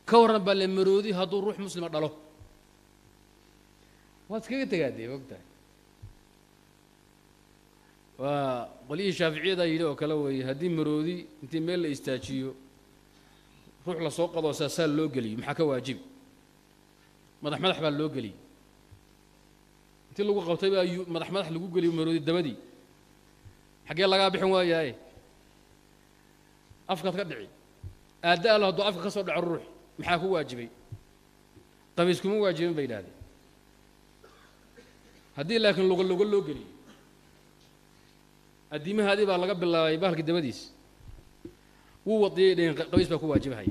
ka warran baa le maroodi hadduu ruux muslima dhalo waad iskaga tegaadee ogtahay waa qolyihii shaaficiyada yidhi oo kale weeye haddii maroodi intii meel la istaajiyo ruux lasoo qadoo saasaa loo geliyo maxaa ka waajibi madax madax baa loo geliyey intii lagu qabtay baa yu- madax madax lagu geliyo maroodi dabadii xaggee lagaa bixin waayaaye afkaad ka dhici aadda allo hadduu afka ka soo dhaco ruux maxaa ku waajibay qabiis kuma waajibin bay yidhahdeen haddii laakiin luga luga loo geliyo addiimahaadii baa laga bilaabay bahalka dabadiis wuu wadiyay dheheen qabiis baa ku waajibahaya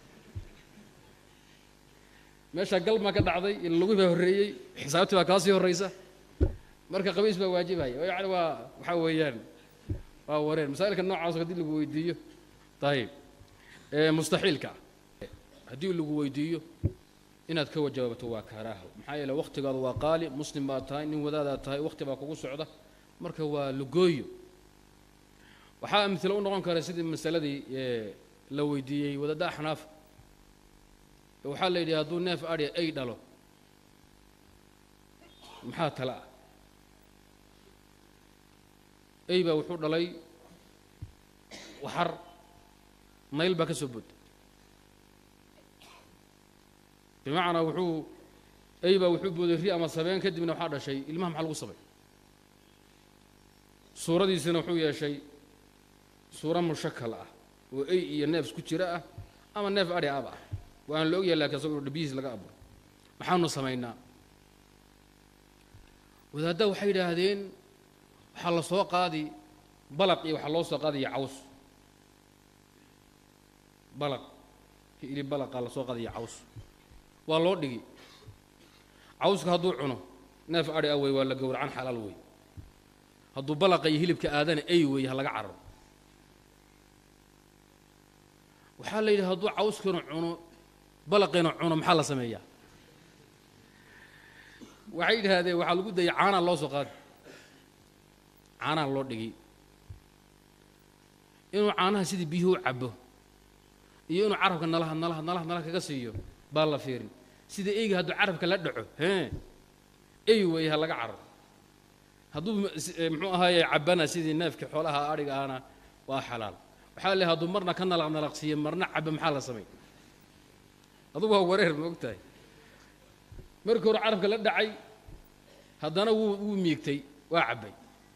meesha galmaa ka dhacday ila lugii baa horreeyey xisaabtii baa kaa sii horraysa marka qabiis baa waajibaya oo yacni waa waxaa weeyaan waa wareen masaa'ilka noocaas haddii lagu weydiiyo ayib ee mustaxiilka ah haddii lagu weydiiyo inaad ka wajaabato waa karaaho maxaa yeele waktigaadu waa qaali muslim baad tahay nin wadaadaa tahay wakti baa kugu socda marka waa lugooyo waxaa amhilo u noqon kara sidii masaladii ee la weydiiyey wadadda axnaaf waxaa la yidhi hadduu neef adhi ay dhalo maxaa tale ah ey baa wuxuu dhalay waxar nayl baa ka soo booday bimacnaa wuxuu ey baa wuxuu booday ri ama sabeen kadibna waxaa dhashay ilmaha maxaa lagu sabay suuradiisina wuxuu yeeshay suuro mushakal ah oo ey iyo neef isku jira ah ama neef adhi aba ah waan la ogyahay laakiin asagoo dhabihiis laga aburo maxaanu samaynaa wadaadda waxay yidhaahdeen waxaa la soo qaadi balaq iyo waxaa loo soo qaadaya caws balaq ili balaqaa la soo qaadaya caws waa loo dhigi cawska hadduu cuno neef adhi ah wey waa la gowracan xalaal wey hadduu balaqa iyo hilibka aadana ey wey ha laga cararo waxaa la yidhi hadduu cawskiina cuno balaqiina cuno maxaa la sameeyaa waxay yidhaahdeen waxaa lagu dayay caanaa loo soo qaadi caanaa loo dhigi inuu caanaha sidii biyuhu u cabo iyo inuu carabka nalaha nalaha nalaha nalaha kaga siiyo baa la fiirin sida eyga hadduu carabka la dhaco hee ey weeye ha laga cararo hadduu muxuu ahaaye cabana sidii neefkii xoolaha adhiga ahna waa xalaal waxaa le hadduu marna ka nalaq nalaqsiiyo marna caba maxaa la samay adugu waa wareer ma og tahay markii hore carabka la dhacay haddana wuu wuu miigtay waa cabbay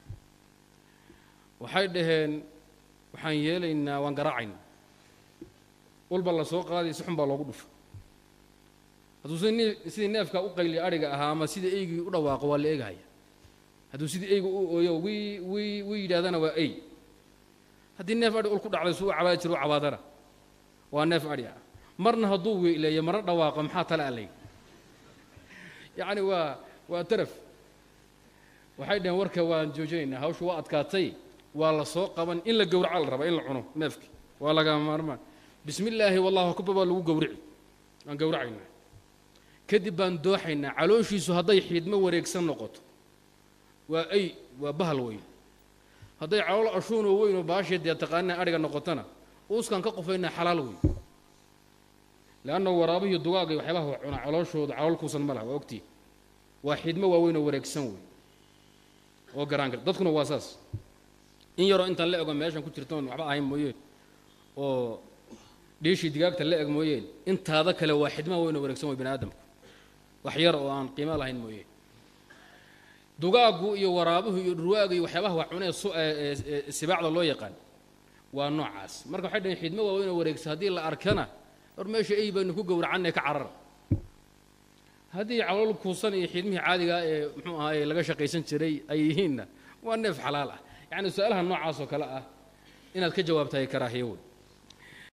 waxay dhaheen waxaan yeelaynaa waan garaacaynaa walba la soo qaaday si xun baa loogu dhufa hadduu sida sidii neefka u qayliya adhiga ahaa ama sida eygii u dhawaaqo waa la eegahaya hadduu sidii eyga u ooyo wii wii wii yidhahdana waa ey haddii neef adhi ul ku dhacday suu u cabaadi jiro u cabaadana waa neef adhi ah marna hadduu weyleeyo marna dhawaaqo maxaa tale alay yacni waa waa taraf waxay dhaheen warka waan joojinaynaa hawshu waa adkaatay waa la soo qaban in la gowraca la rabaa in la cuno neefki waa lagama maarmaan bismi illaahi wallahu akbar baa lagu gowrici waan gowracaynaa kadib baan dooxaynaa calooshiisu hadday xiidmo wareegsan noqoto waa ay waa bahal weyn hadday calool ashuunoo weyn oo baashii dee taqaanina adhiga noqotona uuskaan ka qofaynaa xalaal weyn leanna waraabihiyo dugaaga iyo waxyaabaha wax cunaa calooshooda calool kuusan ma laha waa ogtii waa xidmo waaweyn oo wareegsan wey oo garaan kar dadkuna waa saas in yaroo intaan la ego meeshan ku jirtoon waxba ahayn mooyeen oo dhiishii digaagta la eg mooyeen intaada kale waa xidmaha weyn oo wareegsan wey bani aadamku wax yar oo aan qiimo lahayn mooyeen dugaaggu iyo waraabuhu iyo dhurwaaga iyo waxyaabaha wax cunee su sibaacda loo yaqaan waa noocaas marka waxay dhaheen xidmo waaweyn oo wareegsan haddii la arkana hor meesha ey baynu ku gowracanay ka carara haddii calool kuusan iyo xidmihii caadigaa ee muxuu ahaaye laga shaqaysan jiray ay yihiinna waa neef xalaal ah yacni su-aalaha noocaas oo kale ah inaad ka jawaabtahay karaahiyo wey